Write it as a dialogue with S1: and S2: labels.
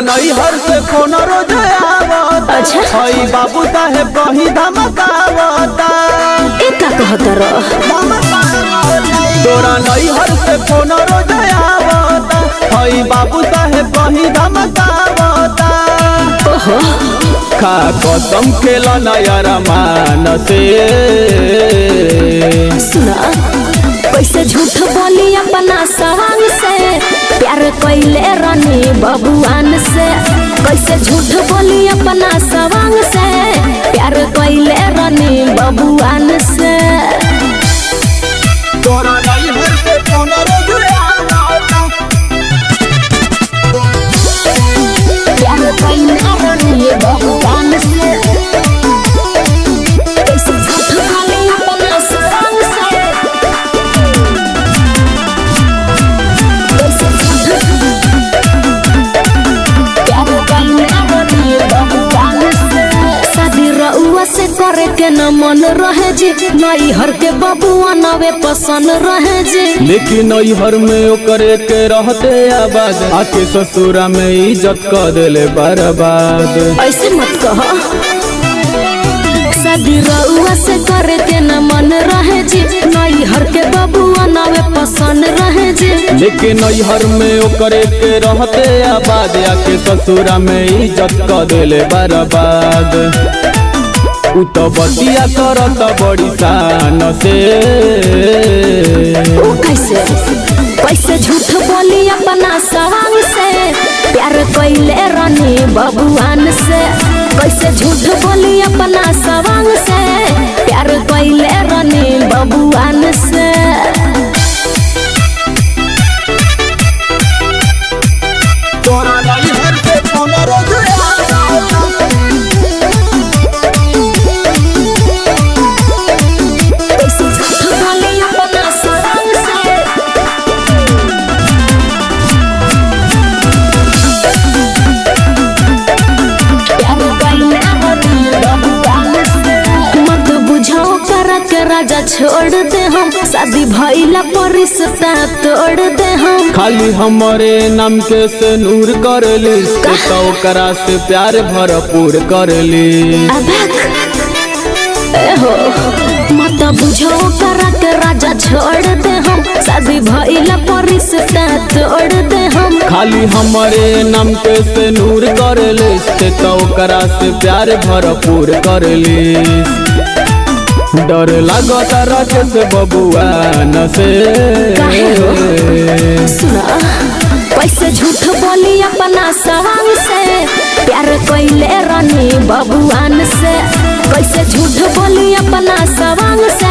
S1: नैहर से फोन रोज आवता
S2: अच्छा।
S1: हई बाबू साहेब कहीं धमकावता
S2: ए का कहत रह
S1: तोरा नैहर से फोन रोज आवता हई बाबू साहेब कहीं धमकावता
S2: ओहो
S1: खा कसम खेला नया रमान से
S2: सुना कैसे झूठ बोली अपना सवांग से प्यार कैले रनी बबुआन से कैसे झूठ बोली अपना सवांग से प्यार कैले रनी बबुआन से
S1: तोरा नैहर से फोन रोज आवता
S2: प्यार कैले रनी बबुआन से कैसे झूठ बोली अपना सवांग से कैसे झूठ प्यार कैले रनी बबुआन से शादी रउआ से करे के न मन रहे जी नई हर के बबुआ नवे पसंद रहे जी
S1: लेकिन नैहर में ओकरे के रहते आबाद आके ससुरा में इज्जत क देले बर्बाद
S2: ऐसे मत कह शादी रउआ से करे के न मन रहे जी नई हर के बबुआ नवे पसंद रहे जी
S1: लेकिन नैहर में ओकरे के रहते आबाद आके ससुरा में इज्जत क देले बर्बाद उ तो बतिया करत बड़ी शान से
S2: ओ कैसे कैसे झूठ बोली अपना सवांग से प्यार कैले रनी बबुआन से कैसे झूठ बोली अपना सवांग से प्यार कैले रनी बबुआन से
S1: तोरा नैहर से फोन रोज
S2: कैसे झूठ बोली अपना सवांग से प्यार कैले रनी बबुआन से मत बुझाओ करा के राजा छोड़ दे हम शादी भइला पर रिश्ता तोड़ दे हम
S1: खाली हमारे नाम के से नूर करली से तो ओकरा से प्यार भरपूर करली
S2: अबक एहो मत बुझो करा के राजा छोड़ दे हम शादी भइला पर रिश्ता तोड़ दे हम
S1: खाली हमारे नाम के से नूर करली से तो ओकरा से प्यार भरपूर करली डर लागत राकेश बबुआ न से
S2: काहे हो? सुना कैसे झूठ बोली अपना सवांग से प्यार कैले रनी बबुआन से कैसे झूठ बोली अपना सवांग से